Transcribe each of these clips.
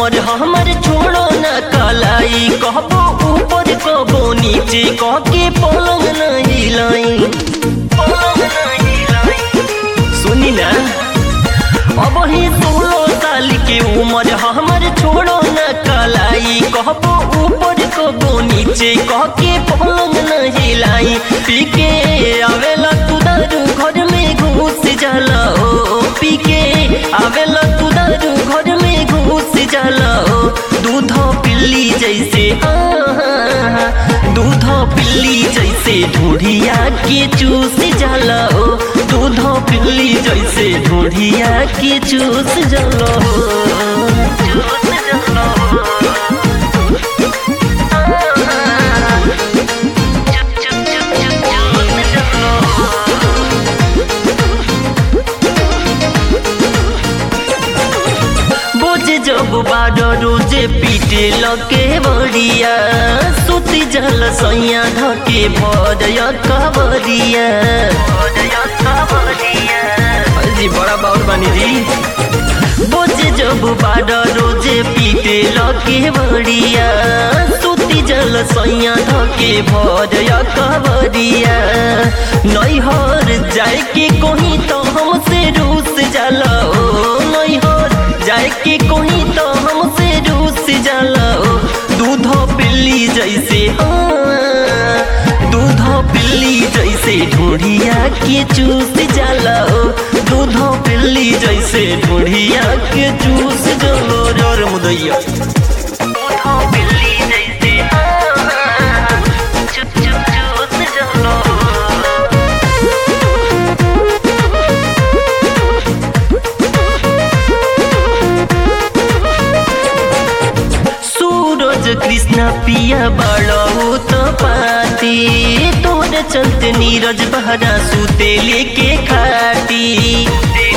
उमर हमर छोड़ो न कलाई कहबो ऊपर कहबो नीचे कह के पलंग न हिलाई पलंग न हिलाई सुनी ना अब ही सोलह साल के उमर हमर छोड़ो न कलाई कहबो ऊपर कहबो नीचे कह के पलंग न हिलाई पी के आवेला तू दारू घर में घुस जाला ओ पी के आवेला तू दारू घर में घुस जाला ओ दूध पिल्ली जैसे हाँ, दूध पिल्ली जैसे ढूढ़िया के चूस जाला ओ दूध पिल्ली जैसे ढूढ़िया के चूस जाला ओ चूस जाला बोझे जब बाड रोजे पीटे लगे बड़िया सुती जल सैया धके भजय कबरिया जी बड़ा बाउर बानी जी बोझे जब बाड रोजे पीटे लगे बड़िया सुती जल सैया धके भजय कबरिया नैहर जाए के कहीं तो हमसे रूस जाला ओ नैहर जाए के कोई तो हमसे रूस जाला ओ दूध पिल्ली जैसे हाँ, दूध पिल्ली जैसे ढूढ़िया के चूस जाला ओ दूध पिल्ली जैसे ढूढ़िया के चूस जलो जोर मुदैया दूध पिल्ली जैसे हाँ, चुप चुप चूस जलो सूरज कृष्ण पिया बड़ो तो पाती तोरे चलते नीरज बहरा सूते लेके खाटी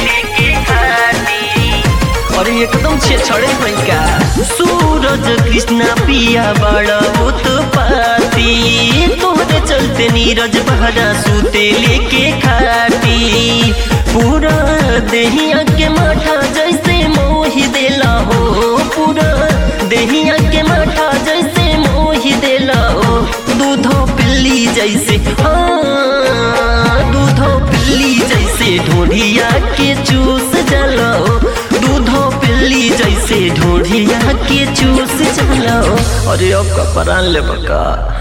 अरे एकदम छे छड़े का सूरज कृष्ण पिया बड़ो तो पाती तोरे चलते नीरज बहरा सूते लेके खाटी पूरा देहिया के माथा जैसे मोही देला हो पूरा देहिया के माथा जैसे मोही देला ओ दूधो पिल्ली जैसे हाँ दूधो पिल्ली जैसे ढोढ़िया के चूस जलो दूधो पिल्ली जैसे ढोढ़िया के चूस जलो अरे अब का परान ले बका